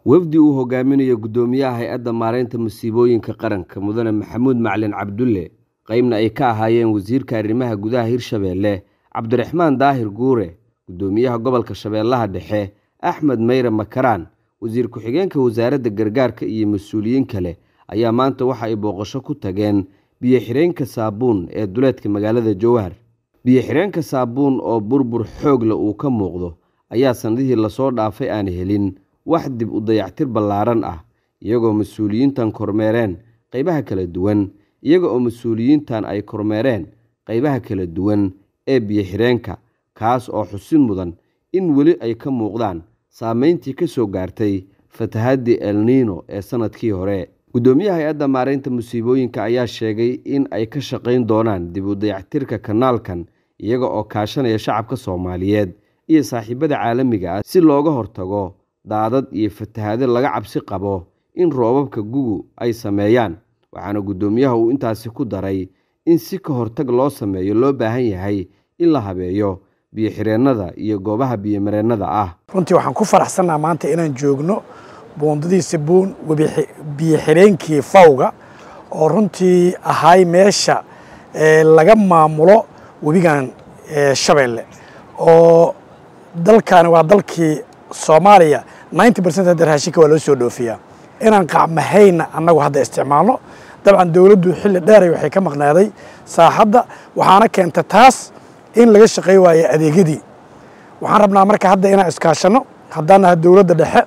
wafdi uu hogaaminayo guddoomiyaha hay-adda maareynta masiibooyinka qaranka mudane maxamuud macalin cabdulle qeybna ay ka ahaayeen wasiirka arrimaha gudaha hirshabeelle cabdiraxmaan daahir guure guddoomiyaha gobolka shabeellaha dhexe axmed meyre makaraan wasiir ku-xigeenka wasaaradda gargaarka iyo mas-uuliyiin kale ayaa maanta waxa ay booqasho ku tageen biyo-xireenka saabuun ee duleedka magaalada jowhar biyo-xireenka saabuun oo burbur xoogle uu ka muuqdo ayaa sannadihii lasoo dhaafay aan helin wax dib u dayactir ballaaran ah iyagoo mas-uuliyiintan kormeereen qaybaha kala duwan iyaga oo mas-uuliyiintan ay kormeereen qaybaha kala duwan ee biyo-xireenka kaas oo xusin mudan in weli ay ka muuqdaan saameyntii ka soo gaartay fatahaddii elniino ee sannadkii hore guddoomiyaha hay-adda maareynta musiibooyinka ayaa sheegay in ay ka shaqayn doonaan dib u dayactirka kanaalkan iyaga oo kaashanaya shacabka soomaaliyeed iyo saaxiibada caalamiga ah si looga hortago daadad iyo fatahaado laga cabsi qabo in roobabka gugu ay sameeyaan waxaana guddoomiyaha uu intaasi ku daray in si ka hortag loo sameeyo loo baahan yahay in la habeeyo biyo-xireennada iyo goobaha biyomareennada ah runtii waxaan ku faraxsannaha maanta inaan joogno buundadii sabuun biyo-xireenkii fawga oo runtii ahay meesha laga maamulo webigan shabeelle oo dalkaani waa dalkii soomaaliya ninety percent hadda raashinka waa loo soo dhoofiyaa inaan qacmahayna annagu hadda isticmaalno dabcan dowladdu xilli dheeray waxay ka maqnaaday saaxadda waxaana keenta taas in laga shaqey waayo adeegyadii waxaan rabnaa marka hadda inaan iskaashanno haddaan nahay dowladda dhexe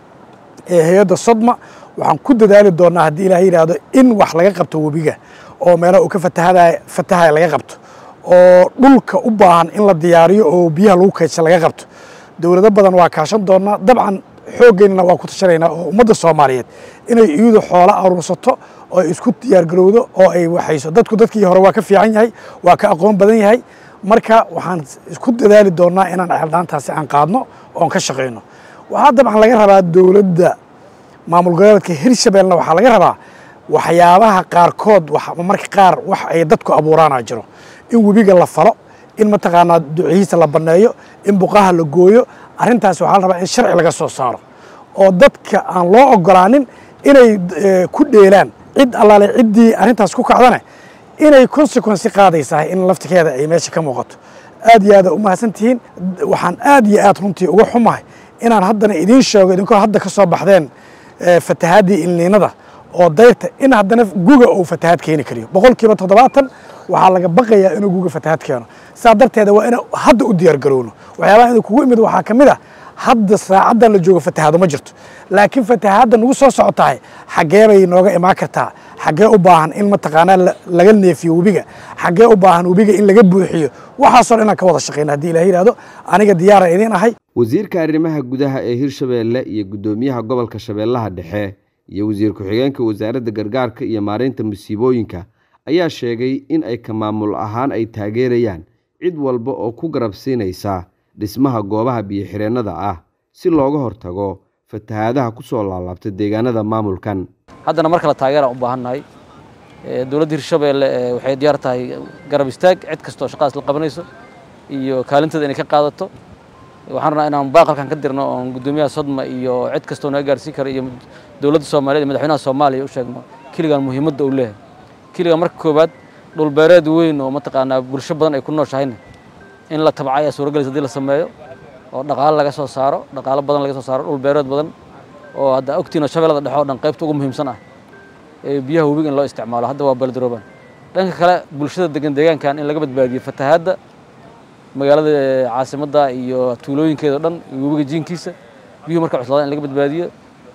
ee hay-adda sodma waxaan ku dadaali doonnaa haddii ilaah yidhaahdo in wax laga qabto webiga oo meelaha uu ka fatahada fatahaya laga qabto oo dhulka u baahan in la diyaariyo oo biyaha lagu kaydsa laga qabto dowlado badan waa kaashan doonnaa dabcan xooggeynana waa ku tashanaynaa oo ummadda soomaaliyeed inay iyadu xoolo aruursato oo ay isku diyaargarowdo oo ay waxayso dadku dadkii hore waa ka fiican yahay waa ka aqoon badan yahay marka waxaan isku dadaali doonnaa inaan ceeldhaantaasi aan qaadno oon ka shaqayno waxaa dabcan laga rabaa dowladda maamul goboleedka hirshabeelna waxaa laga rabaa waxyaabaha qaarkood marka qaar wax ay dadku abuuraana jiro in webiga la falo in mataqaanaa ducihiisa la banneeyo in buqaha la gooyo arrintaas waxaa la rabaa in sharci laga soo saaro oo dadka aan loo ogolaanin inay ku dheelaan cid allaale ciddii arrintaas ku kacdane inay consequency qaadaysahay in laftikeeda ay meesha ka muuqato aad iyo aada u mahadsan tihiin waxaan aad iyo aad runtii uga xumahay inaan haddana idiin sheego idinkoo hadda ka soo baxdeen fatahaadii ilniinada oo dayrta in haddana guga uu fatahaad keeni kariyo boqol kiiba toddobaatan waxaa laga baqayaa inuu guga fatahaad keeno saa darteeda waa ina hadda u diyaar garowno waxyaabaha inuu kugu imid waxaa ka mid ah hadda saacaddan la joogo fatahaado ma jirto laakiin fatahaadda nagu soo socotahay xaggee bay nooga imaan kartaa xaggee u baahan in mataqaanaa laga neefiyo webiga xaggee u baahan webiga in laga buuxiyo waxaasoo dhan inaan ka wada shaqayna haddii ilaah yidhahdo aniga diyaaran idiin ahay wasiirka arrimaha gudaha ee hirshabeelle iyo guddoomiyaha gobolka shabeellaha dhexe iyo wasiir ku-xigeenka wasaaradda gargaarka iyo maareynta masiibooyinka ayaa sheegay in ay ka maamul ahaan ay taageerayaan cid walba oo ku garabsiinaysa dhismaha goobaha biyo-xireennada ah si looga hortago fatahaadaha ku soo laalaabta deegaanada maamulkan haddana mar kale taageeraan u baahannahay dowladda hirshabeelle waxay diyaar tahay garab istaag cid kastoo shaqadaas la qabanayso iyo kaalinteeda inay ka qaadato waxaan rabnaa inaan baaqalkan ka dirno oon guddoomiyaha sodma iyo cid kastoo naga gaarsiin kara iyo dowladda soomaaliyed iyo madaxweynaha soomaaliya u sheegno kiligan muhiimadda uu leeyahay kiliga marka koowaad dhulbeereed weyn oo mataqaanaa bulsho badan ay ku nooshahayna in la tabca ayaa suuragelaysa hadii la sameeyo oo dhaqaalo laga soo saaro dhaqaalo badan laga soo saaro dhulbeereed badan oo hadda ogtiino shabeellada dhexe oo dhan qaybta ugu muhiimsan ah ee biyaha webiga in loo isticmaalo hadda waa baldaroobaan dhanka kale bulshada degan deegaankan in laga badbaadiyo fatahaadda magaalada caasimadda iyo tuulooyinkeeda o dhan iyo webiga jiinkiisa biyuhu marka cuslaadaan in laga badbaadiyo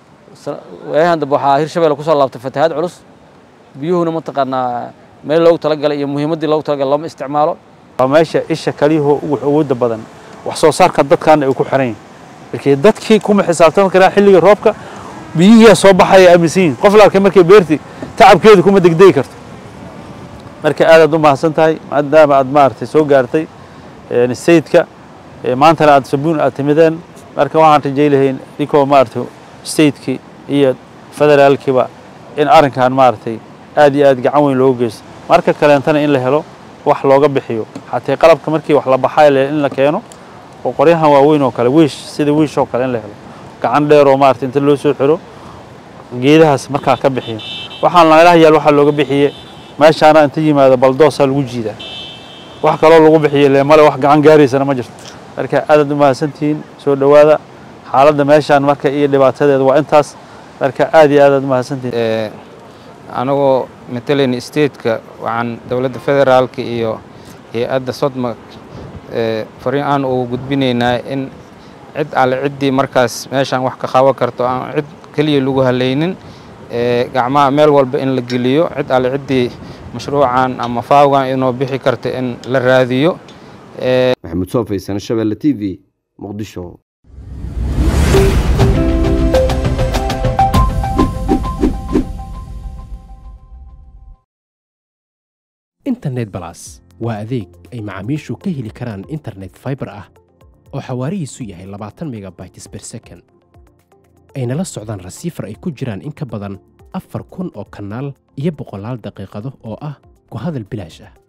waayahan dambe waxaa hirshabelle kusoo laabtay fatahaad culus biyuhuna mataqaanaa meel loogu talagalay iyo muhiimaddii loogu talagalay looma isticmaalo waa meesha isha kaliyahoo ugu awoodda badan wax soo saarka dadkaana ay ku xiran yihin markii dadkii kuma xisaabtami karaan xilliga roobka biyihiyaa soo baxaya aaminsan yihin qof la arkay markay beerti tacabkeedu kuma degdegi karto marka aadaad u mahadsan tahay maadaama aad maaragtay soo gaartay sayidka maantana aad sabuun aad timideen marka waxaan rajay lahayn inkoo maaragtay stateki iyo federaalkiiba in arrinkan maaragtay aad iyo aad gacan weyn loogu geysto marka kaleentana in la helo wax looga bixiyo xatee qalabka markii wax la baxay in la keeno oo qoryahan waaweyn oo kale wiish sida wiish oo kale in la helo gacan dheer oo maarata inta loo soo xiro geedahaas markaa ka bixiyo waxaan meelaha yaal waxaa looga bixiye meeshaana inta yimaado baldoosaa lagu jiidaa wax kaloo lagu bixiye le male wax gacan gaaraysana ma jirto marka aadaad u mahadsantihiin soo dhowaada xaaladda meeshaan marka iyo dhibaatadeeda waa intaas marka aad iyo aadaad u mahadsantihiin anagoo matalayna stateka waxaan dowladda federaalka iyo hay-adda sodma fariin aan ugu gudbinaynaa in cid alle ciddii markaas meeshaan wax ka qaban karto aan cid keliya lagu halaynin gacmaha meel walba in la geliyo cid alle ciddii mashruucan ama faawgan inoo bixi karta in la raadiyo maxamuud soofaysan shabeelle t v muqdisho internet balas waa adeeg ay macaamiishu ka heli karaan internet faibar ah oo xawaarihiisu yahay labaatan megabytes ber second ayna la socdaan rasiifar ay ku jiraan in ka badan afar kun oo kanaal iyo boqolaal daqiiqado oo ah ku hadal bilaash ah